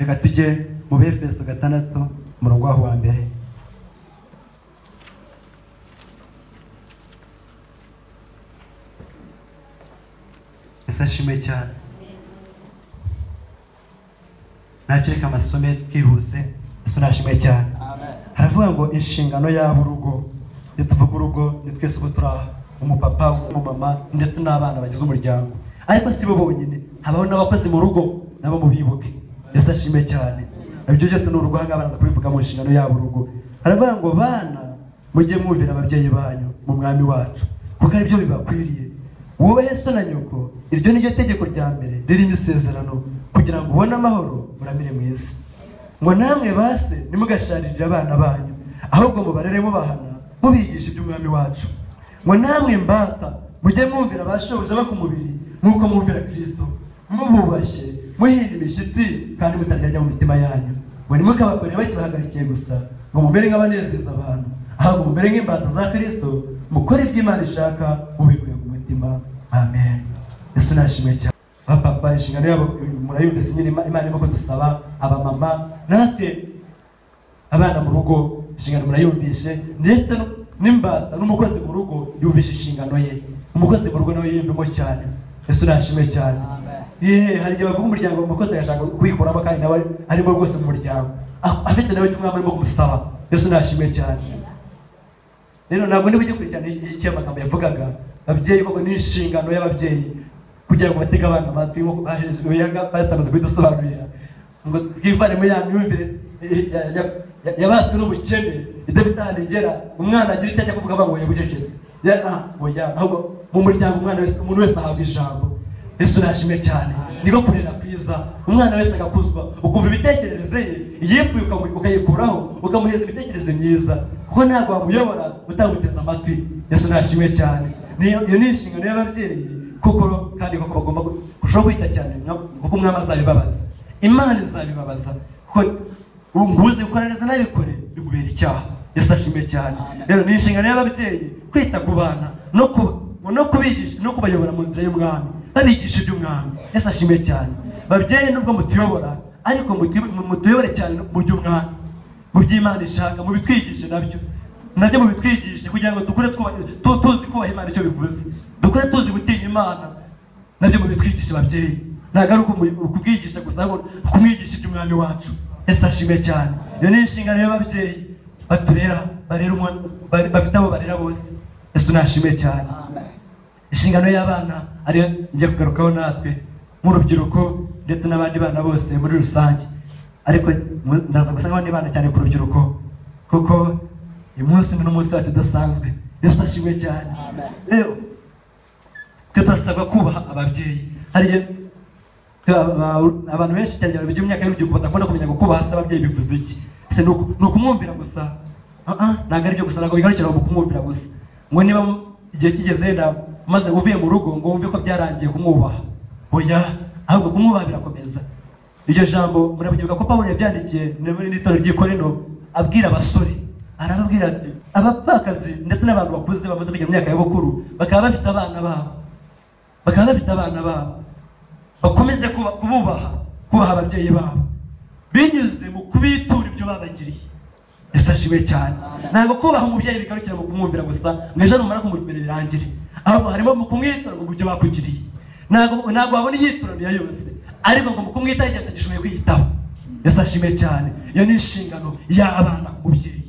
reka tujye mu befeso gatandatu umurongo waho wa mbere ese nshimwe cyane nakireka amasome twihuse ese nashimwe cyane haravuga ngo inshingano yaba urugo iyo tuvuga urugo ni twese uko turi aha umupapa umumama ndetse n'abana bagize umuryango ariko si bo bonyine habaho n'abakozi mu rugo nabo mubibuke ese ashime cyane ibyo byose ni urugo ahangaha baraza kubivuga mu nshingano yabo urugo haravuga ngo bana mujye mwumvira ababyeyi banyu mu mwami wacu kuko aribyo bibakwiriye wowe so na nyoko iryo ni ryo tegeko rya mbere ririmo isezerano kugira ngo ubone amahoro muramire mu isi ngo namwe base ntimugasharirire abana banyu ahubwo mubarere mubahana mubigisha iby'umwami wacu ngo namwe mbata mujye mwumvira abashoboje bo ku mubiri nk'uko mwumvira kirisito mububashye muhinda imishyitsi kandi mutaryarya mu mitima yanyu ngo ntimukabakore bakibahagarikiye gusa ngo mumere nk'abanezeza abantu ahubwo mumere nk'imbata za kirisito mukore ibyo imana ishaka mubikuye ku mutima amen yesu nashimwe cyane abapapa inshingano yabo murayumvise nyine imana irimo kudusaba abamama natwe abana mu rugo inshingano murayumvishe ndetse n'imbata n'umukozi mu rugo yumvisha inshingano ye umukozi mu rugo nawe yiyumvemo cyane ese urashime cyane yeee hari igihe bavuga umuryango umukozi agashaka kuwikuramo kandi nawe arimo rwose mu muryango afite nawe icyo umwami arimo kumusaba ese urashime cyane rero ntabwo niba ujya kurikirana icyo amagambo yavugaga ababyeyi koko ni inshingano y'ababyeyi kugira ngo batege abana amatwi nk'uko bahejwe yanga basitanze kubidusobanurira ngo twivanemo ya myumvire yabaswe n'ubukene idafite ahantu igera umwana agira icyo ajya kuvuga ngo yabucecetse oya ahubwo mu muryango umwana wese umuntu wese ahabwa ijambo ese urashimwe cyane niko kurera kwiza umwana wese agakuzwa ukumva imitekerereze ye yipfuye ukayikuraho ukamuhereza imitekerereze myiza kuko ntabwo wamuyobora utamuteze amatwi ese urashimwe cyane iyo ni inshingano y'ababyeyi kuko kandi koko bagomba kurushaho kwita cyane kuko umwami azabibabaza imana izabibabaza kuko nguzi gukora neza nabikore bikubera icyaha yasashime cyane rero ni inshingano y'ababyeyi kwita ku bana no kubigisha no kubayobora mu nzira y'umwami babigisha iby'umwami yasashime cyane babyeyi nubwo mutuyobora ariko mutuyobore cyane mu by'umwami mu by'imana ishaka mubitwigishe nabyo nabyo mubitwigishe kugira ngo dukure tuzi kubaha imana icyo bivuze dukure tuzi gutinya imana nabyo mubitwigishe babyeyi ntabwo ari ukubwigisha gusa ahubwo kumwigisha iby'umwami wacu ese ashimwe cyane iyo ni inshingano y'ababyeyi baturera bafite abo barera bose ese unashimwe cyane inshingano y'abana ariyo njya kugarukaho natwe nk'urubyiruko ndetse n'abandi bana bose muri rusange ariko ndaza gusangaho n'ibana cyane ku rubyiruko kuko uyu munsi ni n'umunsi wacu udasanzwe ese ashimwe cyane rero twe turasabwa kubaha ababyeyi hariya abantu benshi cyane cyane by'imyaka y'urubyiruko badakunda kumenya ngo kubaha se ababyeyi bivuze iki ese ni ukumwumvira gusa ntabwo aribyo gusa ntabwo bigarukira mu kumwumvira gusa ngo niba igihe kigeze wenda maze uvuye mu rugo ngo wumve ko byarangiye kumwubaha oya ahubwo kumwubaha birakomeza iryo jambo murabyibuka ko pawulo yabyandikiye muri n'itorero ry'ikorino abwira abasore arababwira ati abapfakazi ndetse n'abantu bakuze bamaze kujya mu myaka y'ubukuru bakaba bafite abana babo bakaba bafite abana babo bakomeze kububaha kubaha ababyeyi babo binyuze mu kubitura ibyo babagiriye ese ashimwe cyane ntabwo kubaha umubyeyi bigarukira mu kumwumvira gusa ngo ejo numara kumuremera birangire ahubwo harimo mu kumwitura ngo byo bakugiriye ntabwo wabona iyituraniya yose ariko ngo mu kumwitaho igihe atagishoboye kwiyitaho ese ashimwe cyane iyo ni inshingano y'abana ku mubyeyi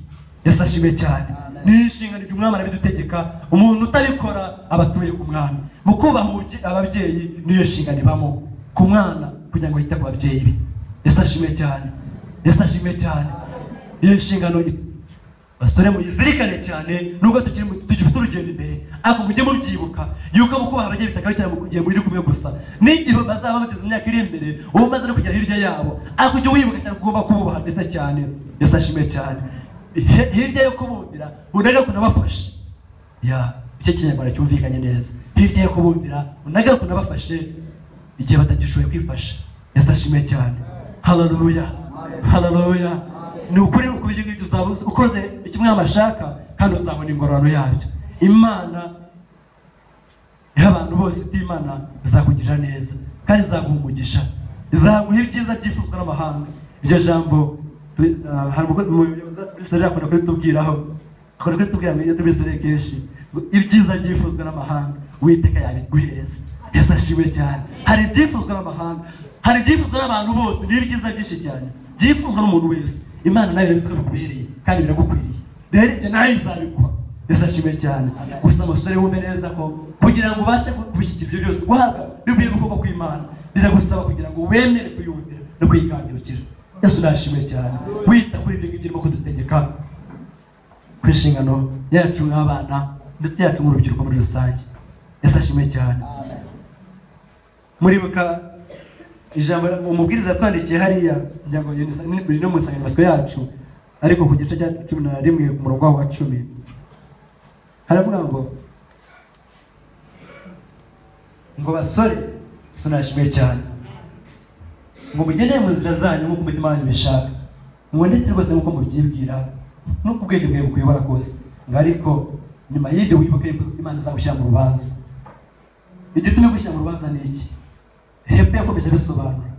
ese ashimwe cyane ni inshingano igihe umwami arabidutegeka umuntu utabikora aba atuye ku mwami mu kubaha ababyeyi niyo nshingano ibamo ku mwana kugira ngo yite ku babyeyi be ese ashime cyane ese ashime cyane iyo nshingano basore muyizirikane cyane nubwo tugifite urugendo imbere ariko mujye mubyibuka yuko mu kubaha ababyeyi bitagarukira mu gihe muri kumwe gusa n'igihe bazaba bageze imyaka iri imbere uba umaze no kugera hirya yabo ariko ujye wibuka cyane ugomba kububaha ndetse cyane ese ashime cyane hirya yo kubumvira unaga kunabafashe ya icyo kinyarwanda cyumvikanye neza hirya yo kubumvira unaga kunabafashe igihe batagishoboye kwifasha ese ashime cyane hararuya hararuya ni ukuri uko ibyo ngibyo uzaba ukoze kimwe amashaka kandi uzabona ingororano yabyo imana iha abantu bose imana izakugirira neza kandi izaguha umugisha izaguha ibyiza byifuzwa n'amahanga iryo jambo tu- ah, hari umukozi mu buyobozi wacu muri serire akunda kuritubwiraho akunda kuritubwira mu iyo turi muri serire kenshi ngo ibyiza byifuzwa n'amahanga uwiteka yabiguhereza yesu ashimwe cyane hari ibyifuzwa n'amahanga hari ibyifuzwa n'abantu bose ni ibyiza byinshi cyane byifuzwa n'umuntu wese imana nayo yabizi ko bikubereye kandi biragukwiriye rero ibyo nayo izabiguha yesu ashimwe cyane gusa umusore wume neza ko kugira ngo ubashe kubishyikira ibyo byose guhabwa bivuye mu kuboko kw'imana biragusaba kugira ngo wemere kuyumvira no kuyigandukira yesu ndashimwe cyane wita kuri ibyo ngibyo urimo kudutegeka ku inshingano yacu nk'abana ndetse yacu nk'urubyiruko muri rusange yesu ashimwe cyane muribuka ijambo umubwiriza yatwandikiye hariya kugira ngo iyo ni- ni no mu nsanganyamatsiko yacu ariko ku gice cya cumi na rimwe ku murongo wa cumi haravuga ngo ngo basore yesu ndashimwe cyane ngo mugendere mu nzira zanyu nk'uko umutima wanyu ubishaka mubonetse rwose nk'uko mubyibwira nk'uko ubwenge bwawe bukuyobora kose ngo ariko nyuma y'ibyo wibuke yuko imana izagushyira mu rubanza igitumye gushyira mu rubanza ni iki hepfo yakomeje abisobanura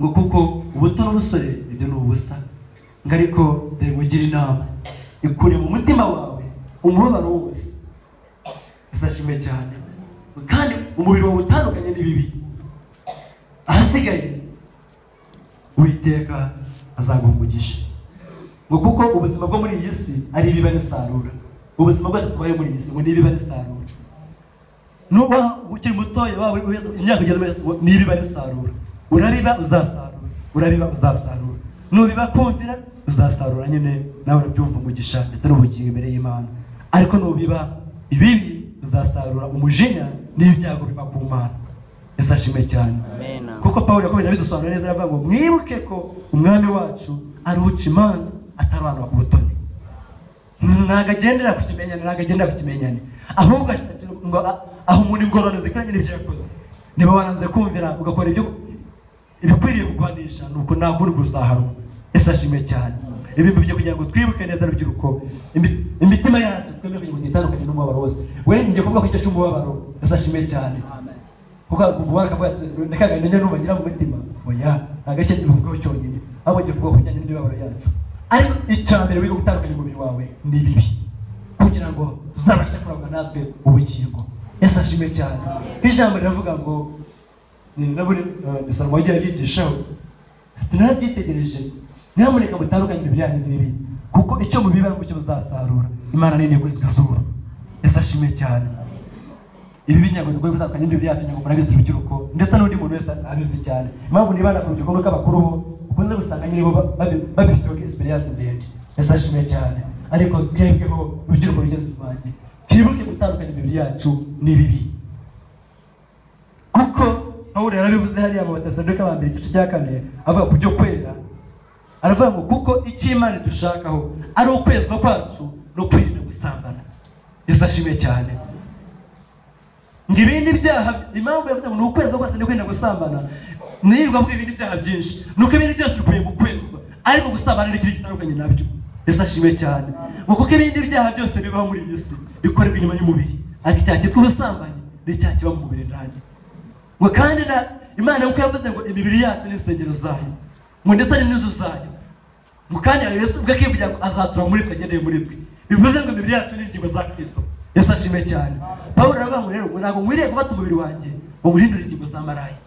ngo kuko ubuto n'ubusore ibyo ni ubusa ngo ariko dore ugira inama ikure mu mutima wawe umubabaro wose isashimwe cyane kandi umubiri wawe utandukanye n'ibibi ahasigaye uwiteka azaguha umugisha ngo kuko ubuzima bwo muri iyi si ari ibiba n'isarura ubuzima bwose tubaye muri iyi si ngo ni ibiba n'isarura nuba ukiri mutoya waba uri guheza imyaka ugeze muri- nibiba risarura urabiba uzasarura urabiba uzasarura nubiba kumvira uzasarura nyine nawe urabyumva umugisha ndetse n'ubugingo imbere y'imana ariko nubiba ibibi uzasarura umujinya n'ibyago biva ku mana yesu ashimwe cyane Amen. kuko pawulo yakomeje abidusobanura neza aravuga ngo mwibuke ko umwami wacu aruca imanza atarobanura ku butoni ntabwo agendera ku kimenyane ntabwo agendera ku kimenyane ahubwo ashakira ngo a- aha umuntu ingorane zikoranye n'ibyo yakoze niba wananze kumvira ugakora ibyo ibikwiriye kugwanisha nuko nta kundi kuzahanwa ese ashimwe cyane ibi byo kugira ngo twibuke neza rubyiruko imi- imitima yacu twemere kugira ngo titandukanye n'umubabaro wose we njye kuvuga ko icyo cy'umubabaro ese ashimwe cyane kuko kuvuga akavuga ati reka ngenye nubagira mu mutima oya agace kivugaho cyonyine ahubwo ngiye kuvuga ku bijyanye n'imibabaro yacu ariko icya mbere wiga gutandukanya umubiri wawe ni bibi kugira ngo tuzabashe kurangwa natwe ubugingo ese ashimwe cyane ijambo riravuga ngo ni naburi salomo yagiye abigishaho narabyitegereje nyamuneka mutandukanye ibyanyu n'ibi kuko icyo mubiba mucyo muzasarura imana nini kuri izuba ese ashimwe cyane ibi binyago bigoye gutandukanya n'ibyo byacu nyago murabizi urubyiruko ndetse n'undi muntu wese abizi cyane impamvu nibanda ku rubyiruko nuko abakuru bo ukunze gusanga nyine bo ba- babi- babifiteho experience ndende ese ashimwe cyane ariko twebweho urubyiruko rugeze iwanjye twibuke gutandukanya ibintu byacu n'ibibi kuko pawulo yarabivuze hariya mu batesalonike ba mbere igice cya kane avuga ku byo kwera aravuga ngo kuko icyo imana idushakaho ari ukwezwa kwacu no kwirinda gusambana yesu ashimwe cyane ngo ibindi byaha impamvu yavuze ngo ni ukwezi kose ni ukwirinda gusambana nirirwa mvuga ibindi byaha byinshi ni uko ibindi byose bikwiye gukwezwa ariko gusambana ni ikintu gitandukanye nabyo yesu ashimwe cyane ngo kuko ibindi byaha byose bibaho muri iyi si bikorerwa inyuma y'umubiri ariko icyaha cyitwa ubusambanyi ni icyaha kiba mu mubiri nanjye ngo kandi na imana kuko yavuze ngo imibiri yacu ni insengero zayo ngo ndetse ni n'inzu zayo ngo kandi hari yesu ubwe akivugira ngo azatura muri twe agendeye muri twe bivuze ngo imibiri yacu ni ingingo za kristo yesu ashimwe cyane pawulo aravuga ngo rero ngo ntabwo nkwiriye gufata umubiri wanjye ngo nguhindure ingingo za maraya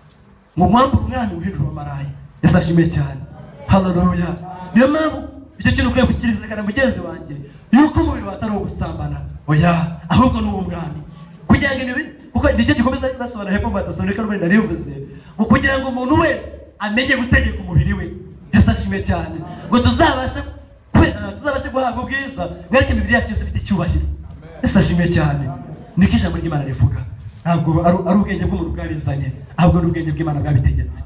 ngo mwambure umwami uhindure amaraya yesu ashimwe cyane haleluya niyo mpamvu icyo kintu ukwiye gukirikana mugenzi wanjye yuko umubiri wawe atari uwo gusambana oya ahubwo ni uw'umwami kugira ngo ibi kuko nicyo gikomeza basobanura hepfo mu badasobanurika rwenda rivuze ngo kugira ngo umuntu wese amenye gutegeka umubiri we yesu ashimwe cyane ngo tuzabashe kwe- eh, tuzabashe guhabwa ubwiza mwereke imibiri yacu yose ifite icyubahiro yesu ashimwe cyane niko ijambo ry'imana rivuga ntabwo ari- ari ubwenge bw'umuntu bwabizanye ahubwo ni ubwenge bw'imana bwabitegetse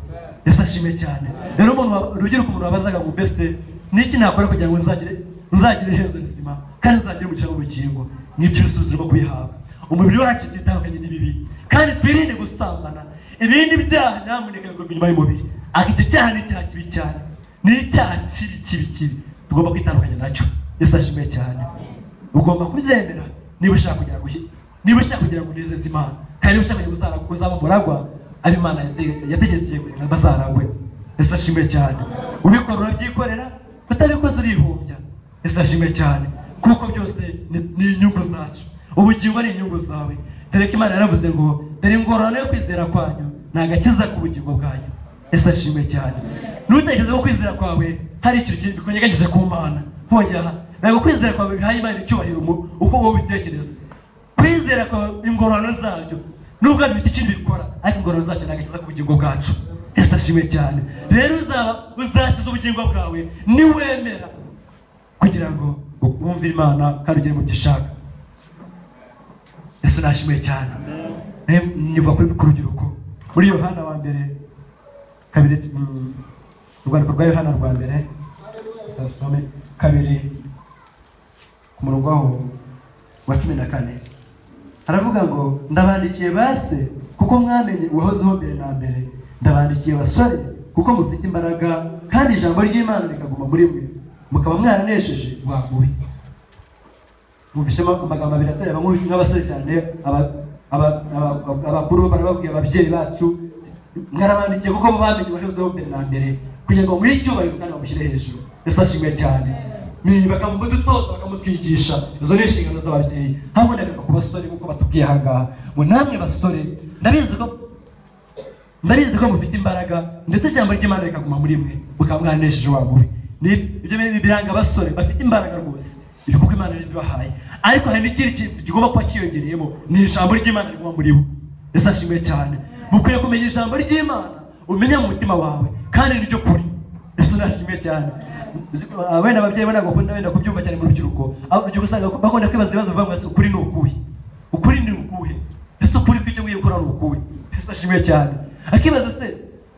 yesu ashimwe cyane rero umuntu wa- urubyiruko umuntu wabazaga ngo mbese niki nakora kugira ngo nzagire nzagire iherezo rizima kandi nzagire umugisha w'ubugingo nibyo ibisubizo urimo kubihabwa umubiri wacu utitandukanye n'ibibi kandi twirinde gusambana ibindi byaha nyamuneka bikorwa inyuma y'umubiri ariko icyo cyaha ni icyaha kibi cyane ni icyaha kibi kibi kibi tugomba kwitandukanya nacyo yesu ashimwe cyane ugomba kubyemera niba ushaka kugira ngo uhi- niba ushaka kugira ngo unezeze imana kandi niba ushaka kugira ngo uzaba- uzaba umuragwa abo imana yate- yategekeye kugira ngo bazaragwe yesu ashimwe cyane ubikora urabyikorera utabikoze urihumbya yesu ashimwe cyane kuko byose ni- ni inyungu zacu ubugingo ari inyungu zawe dore ko imana yaravuze ngo dore ingororano yo kwizera kwanyu ni agakiza k'ubugingo bwanyu yesu ashimwe cyane ntutekereze ko kwizera kwawe hari ikintu ki- kunyeganyije ku mana hongera aha. ntabwo kwizera kwawe bihaye imana icyubahiro mu- uko wowe ubitekereza kwizera kwa ingororano zabyo nubwo bifite ikintu bikora ariko ingororano zabyo ntabwo akiza ku bugingo bwacu yesu ashimwe cyane rero uzaba uzakiza ubugingo bwawe niwemera kugira ngo wumve imana kandi ugere mu byo ishaka yesu nashimwe cyane nawe niba kuri ku rubyiruko muri yohana wa mbere kabiri mm, urwandiko rwa yohana rwa mbere dasome kabiri ku murongo waho wa cumi na kane aravuga ngo ndabandikiye base kuko mwamenye uwahozeho mbere na mbere ndabandikiye basore kuko mufite imbaraga kandi ijambo ry'imana rikaguma muri mwe mukaba mwaranesheje wa mubi mwumvishemo amagambo abiri atorera abahungu nk'abasore cyane aba- aba- aba- aba- abakuru barababwiye ababyeyi bacu mwarabandikiye kuko bo bamenye uwahozeho mbere na mbere kugira ngo muhe icyubahiro kandi bamushyire hejuru yesu ashimwe cyane ni bakamudutoza bakamutwigisha izo ni inshingano z'ababyeyi habonekaga ku basore kuko batubwiye aha ngaha ngo namwe basore ndabizi ko ndabizi ko mufite imbaraga ndetse ijambo ry'imana rikaguma muri mwe mukaba mwanesheje wa mubi Ni- ibyo bintu biranga abasore bafite imbaraga rwose ibi kuko imana rizibahaye ariko hari n'ikindi kintu kigomba kuba cyiyongereyemo ni ijambo ry'imana riguma muri bo yesu ashimwe cyane mukwiye kumenya ijambo ry'imana umenya mu mutima wawe kandi ni ryo kuri yesu nashimwe cyane Ah, wenda ababyeyi bo ntabwo bakunda wenda kubyumva cyane mu rubyiruko aho urubyiruko usanga bakunda kwibaza ibibazo bivuga ngo ese ukuri ni ukuhe ukuri ni ukuhe ese ukuri kw'icyo ngiye gukora ni ukuhe ese ashimwe cyane akibaza se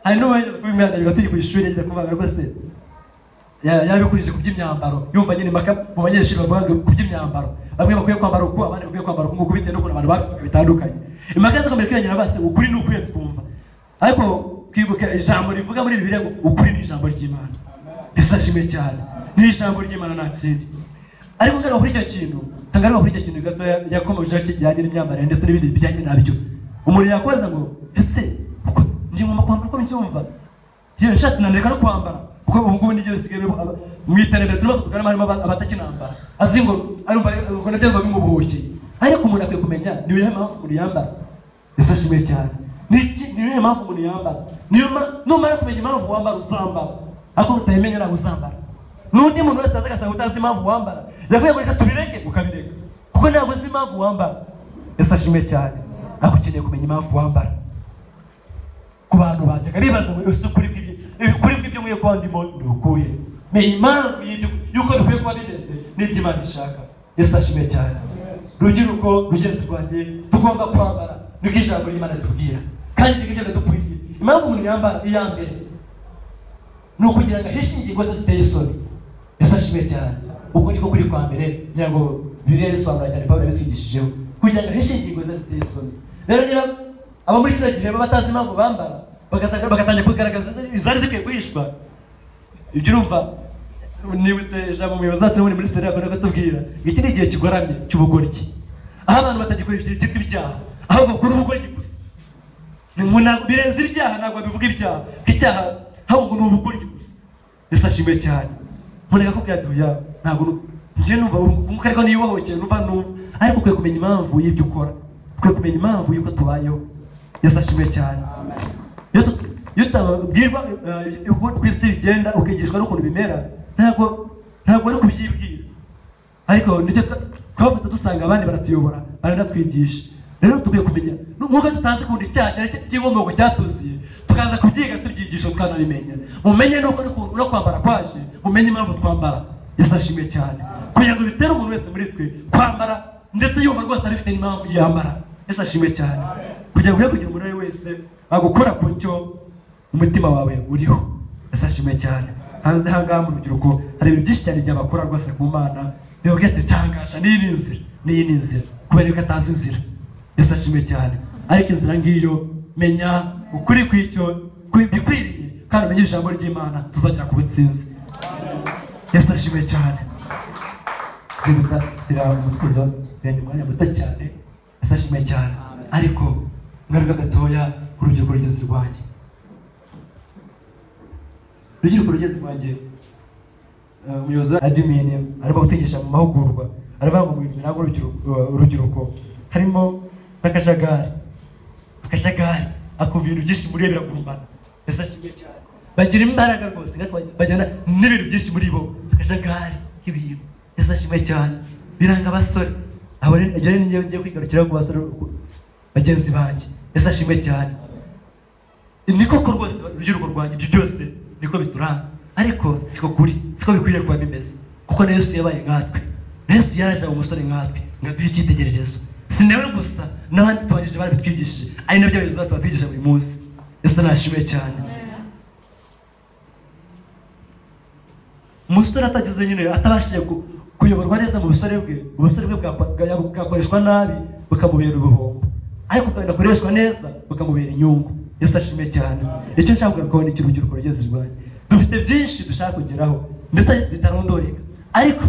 hari n'uwenda kuba imyaka yiga turi ku ishuri yagenda kuvuga ngo se ya- yabikurije ku by'imyambaro yumva nyine impaka mu banyeshuri bavuga ngo ku by'imyambaro bamwe bakwiye kwambara uku abandi bakwiye kwambara uku nguku bitewe n'ukuntu abantu babivuga bitandukanye impaka zikomeje kwiyongera base ukuri ni ukuhe twumva ariko twibuke ijambo rivuga muri bibiliya ngo ukuri ni ijambo ry'imana ese ashimwe cyane ni ijambo ry'imana nta kindi ariko ngaruka kuri icyo kintu ngaruka kuri icyo kintu gato yakomeje kijyanye n'imyambarire ndetse n'ibindi bijyanye nabyo umuntu yakoza ngo ese uko njye ngomba kwambara uko mbyumva yewe nshatse nanireka no kwambara kuko ubu ngubu nibyo bisigaye biba- aba- mu iterambere turimo tuganamo harimo aba- abatakinambara azi ngo arumva ngo nabyo ngo bimubohoke ariko umuntu akwiye kumenya ni iyihe mpamvu umuntu yambara ese ashimwe cyane ni iki- ni iyihe mpamvu umuntu yambara niyo ma- numara kumenya impamvu wambara uzambara ariko utayimenya ntabwo uzambara n'undi muntu wese aza agasanga utazi impamvu wambara yakwiye kureka tubireke ukabireka kuko ntabwo uzi impamvu wambara ese ashimwe cyane ariko ukeneye kumenya impamvu wambara ku bantu bajyaga bibaza ngo ese ukuri kw'ibyo- ukuri kw'ibyo nkwiye kuba ndimo ni ukuhe menya impamvu y'ibyo- y'uko bikwiye kuba bimeze n'ibyo imana ishaka ese ashimwe cyane rubyiruko rugenzi rwanjye tugomba kwambara niko ijambo ry'imana ritubwira kandi ibyo ngibyo bidukwiriye impamvu umuntu yambara iya mbere ni ukugira ngo ahishe ingingo ze ziteye isoni yesu ashimwe cyane uko niko kuri kwa mbere kugira ngo bibiliya risobanura cyane pawulo yabitwigishijeho kugira ngo ahishe ingingo ze ziteye isoni rero niba abo muri kino gihe baba batazi impamvu bambara bagatangira- bagatangira kugaragaza izari zikwiye guhishwa ibyo urumva nibutse ijambo umuyobozi wacu muri muri serivisi akunda kutubwira ngo iki ni igihe kigoramye cy'ubugoryi aho abantu batagikora ibyo byitwa ibyaha ahubwo bakora ubugoryi gusa ni ngo ntabwo birenze ibyaha ntabwo bivuga ibyaha icyaha ahubwo ni ubugoryi gusa yesu ashimwe cyane mureka ko byaduya ntabwo nu- njye numva umwuka ariko niyo wahohokeye numva numva ariko ukwiye kumenya impamvu y'ibyo ukora ukwiye kumenya impamvu y'uko tubayeho yesu ashimwe cyane iyo tut- iyo utababwirwa eh, uko ku isi bigenda ukigishwa n'ukuntu bimera ntabwo ntabwo ari kubyibwira ariko nicyo twa- twavutse dusanga abandi baratuyobora baranatwigisha rero dukwiye kumenya nk'uko tutazi kundi icyaha cyari cy'inkomoko cyatuziye tukaza kubyiga tubyigisha tukanabimenya mumenye nuko nuko- no kwambara kwaje mumenye impamvu twambara yesu ashimwe cyane kugira ngo bitere umuntu wese muri twe kwambara ndetse yumva rwose abifite n'impamvu yambara yesu ashimwe cyane kugira ngo uye kugira umuntu uwo ari we wese agukora ku cyo umutima wawe uriho yesu ashimwe cyane hanze aha ngaha mu rubyiruko hari ibintu byinshi cyane byabakora rwose ku mana bivuga ati tangasha n'iyi ni inzira n'iyi ni inzira kubera ko atazi inzira yesu ashimwe cyane ariko inzira ngiyo menya ukuri kw'icyo bikwiriye kandi umenye ijambo ry'imana tuzagera ku butsinzi yesu ashimwe cyane tuributatira umutuzo tugenda umwanya muto cyane yesu ashimwe cyane ariko ngaruka gatoya ku rubyiruko rugeze rwanjye urubyiruko rugeze rwanjye eh, umuyobozi wa adimini arimo gutegesha mu mahugurwa aravuga ngo ibintu ntabwo urubyiruko urubyiruko harimo n'akajagari akajagari akumva ibintu byinshi muri biragurumbana ese ashimye cyane bagira imbaraga rwose kandi bajya- bajyana n'ibintu byinshi muri bo akajagari k'ibintu ese ashimye cyane biranga abasore aho rero ibyo rero ngiye ngiye kwigarukira ku basore ku- bagenzi banjye ese ashimwe cyane ni koko rwose urubyiruko rwanjye ibyo byose niko bituranga ariko siko kuri siko bikwiriye kuba bimeze kuko na yesu yabaye nkatwe na yesu yaraje aba umusore nkatwe ngo aduhe icyitegererezo si nawe gusa n'abandi tubajije barabitwigishije ari nabyo abayobozi bacu batwigisha buri munsi yesu nashimwe cyane umusore atageze nyine atabashije ku- kuyoborwa neza mu busore bwe ubusore bwe bwakwa- bwa- bwakoreshwa nabi bukamubera ubuhombo ariko bugakoreshwa neza bukamubera inyungu yesu ashime cyane icyo nshaka kugarukaho ni icy'urubyiruko rugeze rwanjye dufite byinshi dushaka kugeraho ndetse bitarondoreka ariko